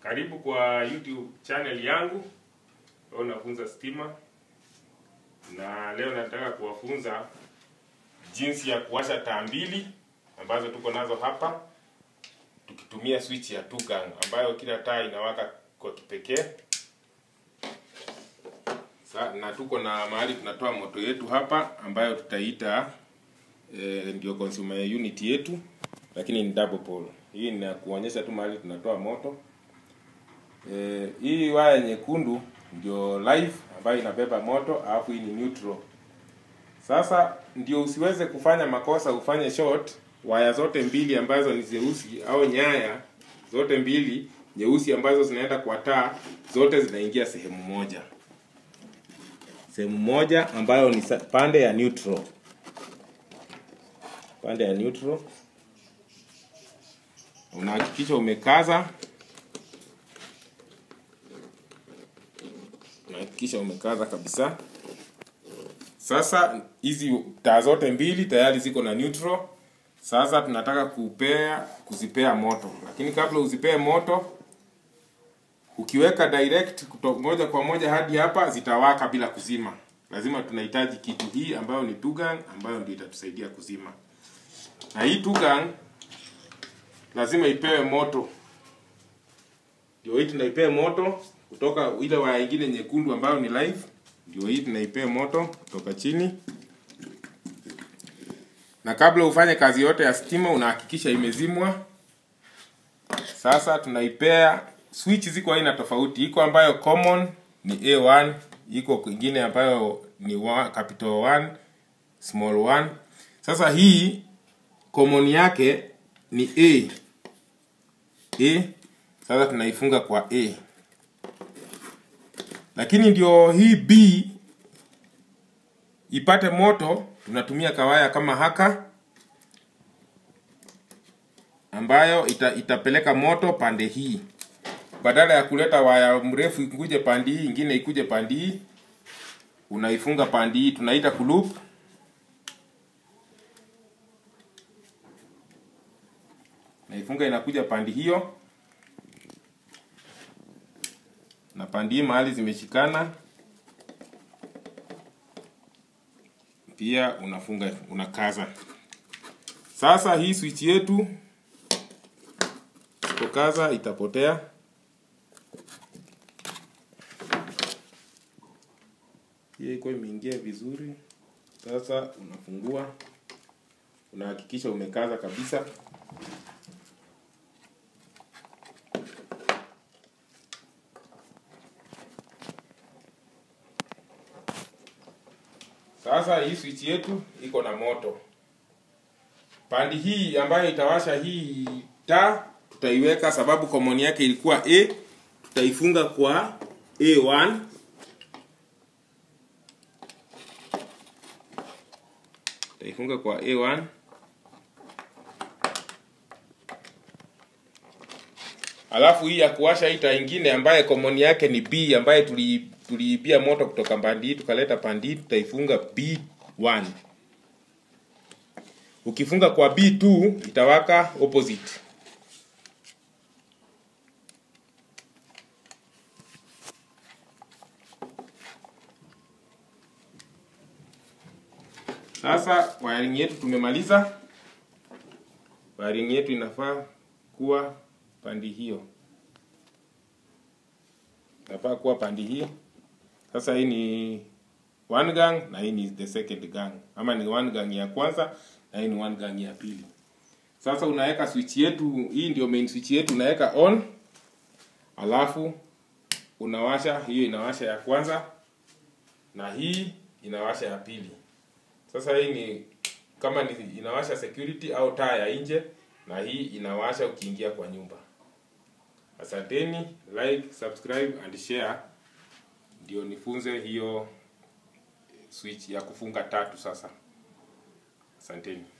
Karibu kwa YouTube channel yangu. Leo nafunza stima, na leo nataka kuwafunza jinsi ya kuwasha taa mbili ambazo tuko nazo hapa, tukitumia switch ya two gang ambayo kila taa inawaka kwa kipekee. Sa, na tuko na mahali tunatoa moto yetu hapa ambayo tutaita eh, ndio consumer unit yetu, lakini ni double pole. Hii ni ya kuonyesha tu mahali tunatoa moto. Eh, hii waya nyekundu ndio live ambayo inabeba moto, alafu hii ni neutral. Sasa ndio usiweze kufanya makosa ufanye short, waya zote mbili ambazo ni zeusi au nyaya zote mbili nyeusi ambazo zinaenda kwa taa zote zinaingia sehemu moja, sehemu moja ambayo ni sa- pande ya neutral, pande ya neutral. Unahakikisha umekaza unahakikisha umekaza kabisa. Sasa hizi taa zote mbili tayari ziko na neutral. Sasa tunataka kupea kuzipea moto, lakini kabla uzipee moto, ukiweka direct kuto, moja kwa moja hadi hapa zitawaka bila kuzima. Lazima tunahitaji kitu hii ambayo ni tugang ambayo ndio itatusaidia kuzima, na hii tugang lazima ipewe moto, ndio hii tunaipea moto kutoka ile waya ingine nyekundu ambayo ni live, ndio hii tunaipea moto kutoka chini. Na kabla ufanye kazi yote ya stima, unahakikisha imezimwa. Sasa tunaipea switch, ziko aina tofauti, iko ambayo common ni A1, iko kwingine ambayo ni wa, capital 1, small 1. Sasa hii common yake ni A. A. Sasa tunaifunga kwa A lakini ndio hii B ipate moto, tunatumia kawaya kama haka ambayo ita, itapeleka moto pande hii, badala ya kuleta waya mrefu ikuje pande hii, ingine ikuje pande hii, unaifunga pande hii, tunaita kulup. Naifunga inakuja pande hiyo na pande hii mahali zimeshikana pia unafunga unakaza. Sasa hii switch yetu usipokaza itapotea. Hiyo iko imeingia vizuri. Sasa unafungua, unahakikisha umekaza kabisa. Sasa hii switch yetu iko na moto. Pandi hii ambayo itawasha hii taa tutaiweka, sababu common yake ilikuwa A, tutaifunga kwa A1. Tutaifunga kwa A1. Alafu hii ya kuwasha hii taa ingine ambaye common yake ni B ambaye tuli tuliibia moto kutoka pandi hii tukaleta pandi hii, tutaifunga B1. Ukifunga kwa B2 itawaka opposite. Sasa wiring yetu tumemaliza. Wiring yetu inafaa kuwa pandi hiyo, inafaa kuwa pandi hii. Sasa hii ni one gang na hii ni the second gang, ama ni one gang ya kwanza na hii ni one gang ya pili. Sasa unaweka switch yetu, hii ndio main switch yetu, unaweka on, alafu unawasha hiyo, inawasha ya kwanza na hii inawasha ya pili. Sasa hii ni kama ni inawasha security au taa ya nje, na hii inawasha ukiingia kwa nyumba. Asanteni, like, subscribe and share ndio nifunze hiyo switch ya kufunga tatu sasa. Asanteni.